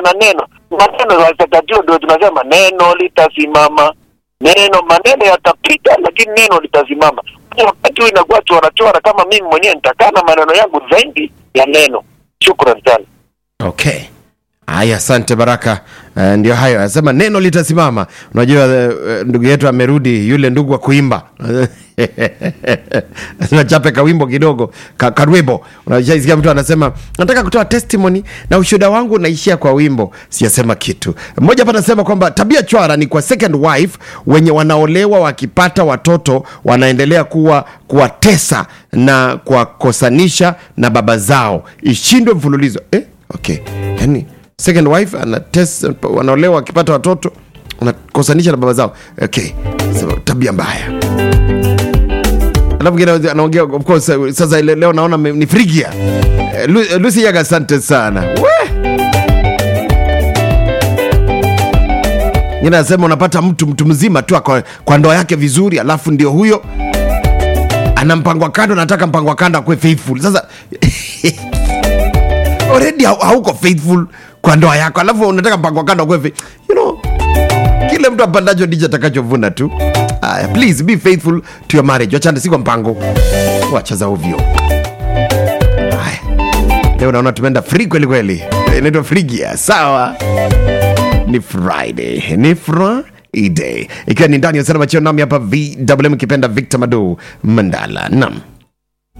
na neno maneno watakatifu ndio tunasema neno litasimama neno maneno yatapita lakini neno litasimama wakati huu inakuwa chora chora kama mimi mwenyewe nitakaa na maneno yangu zaidi ya neno shukran sana okay haya asante baraka uh, ndio hayo anasema neno litasimama unajua uh, ndugu yetu amerudi yule ndugu wa kuimba nachape kawimbo kidogo ka, karwimbo unashaisikia mtu anasema nataka kutoa testimony na ushuhuda wangu unaishia kwa wimbo sijasema kitu mmoja hapa anasema kwamba tabia chwara ni kwa second wife wenye wanaolewa wakipata watoto wanaendelea kuwa kuwatesa na kuwakosanisha na baba zao ishindwe mfululizo eh? okay yani second wife anates wanaolewa wakipata watoto wanakosanisha na baba zao okay so, tabia mbaya alafu mwingine anaongea of course eh, sasa ile leo naona me- ni frigia Eh, Lu- eh, lucy yaga asante sana we ngine anasema unapata mtu mtu mzima tu kwa, kwa ndoa yake vizuri alafu ndio huyo ana mpango wa kando nataka mpango wa kando akuwe faithful sasa already hau- hauko faithful kwa ndoa yako alafu unataka mpango wa kando akuwe faith- you know kile mtu apandacho ndicho atakachovuna tu aya please be faithful to your marriage wachane si kwa mpango wacha za ovyo haya leo naona tumeenda free kweli kweli inaitwa frigia sawa ni friday ni friday ikiwa ni ndani ya usalama chio nami hapa vwm ikipenda victor madu mandala nam